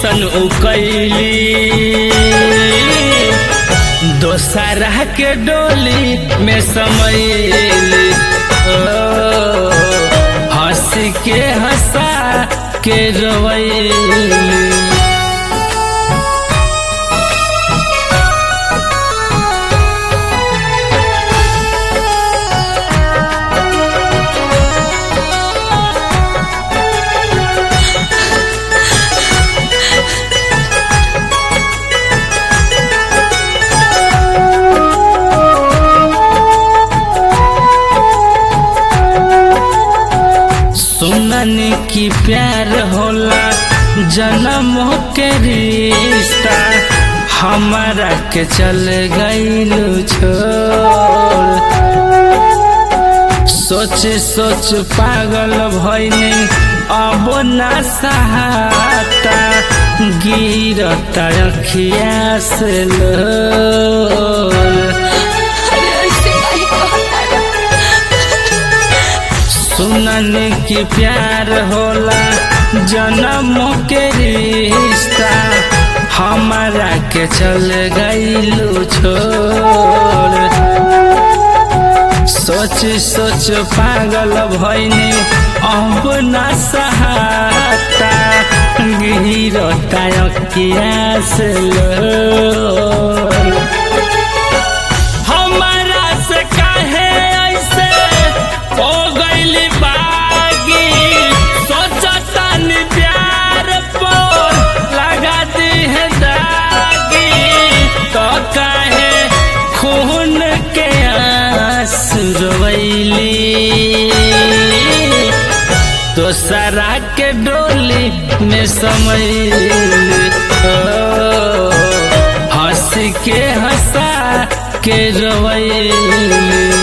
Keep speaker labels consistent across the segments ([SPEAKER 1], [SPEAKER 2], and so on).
[SPEAKER 1] ऐसन उकैली दोसरा के डोली में समैली ओ, हंस के हंसा के रोवैली सुनन की प्यार होला जन्म के रिश्ता हमारा के चल गईलू छोड़ सोच सोच पागल भइनी अब ना सहाता गिरता अखिया से लोर
[SPEAKER 2] अरे ऐसे काहे कहता
[SPEAKER 1] सुनन की प्यार होला जन्म के रिश्ता हमारा के चल गईलू छोड़ सोच सोच पागल भइनी अब न सहाता गिरता अखिया से लोर हमारा से काहे ऐसे हो गइली बागी सोचतानी प्यार पर लगा दी है दागी तो काहे खून के आंसू रोवैली तो सरा के डोली में समैली ओ, हंस के हंसा के रोवैली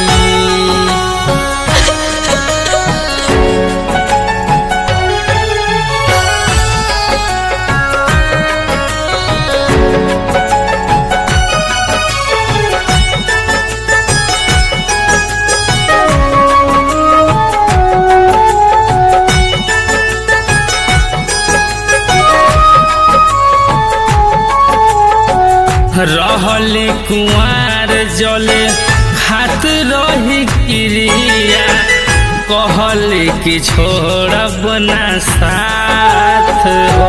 [SPEAKER 1] रहले कुआर जले हाथ रही क्रिया कहले कि छोड़ब ना साथ हो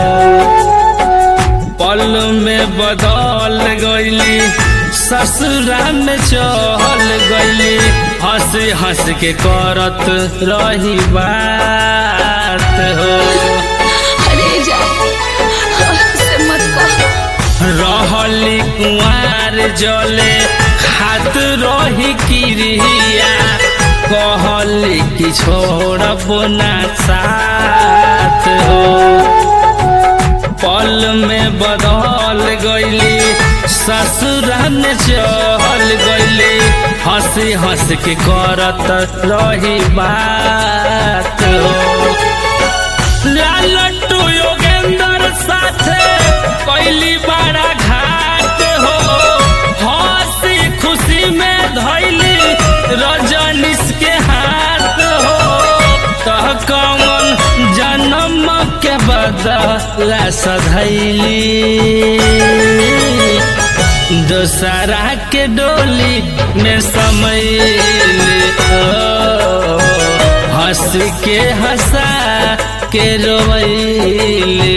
[SPEAKER 1] पल में बदल गईली ससुरा में चल गईली हंस हंस के करत रही बात हो
[SPEAKER 2] अरे जा से मत कह
[SPEAKER 1] रहली कुआर जले हाथ रही क्रिया कहली कि छोड़ब ना साथ हो पल में बदल गईली ससुरा में चल गईली हंसी हंस के करत रही बात हो लालटू योगेंद्र साथे कैली बड़ा घाट हो हंसी खुशी में धैली रजनीश के हाथ हो तह कमन जन्म के बदला सधैली दोसरा के डोली में समैली ओ, हंस के हंसा के रोवैली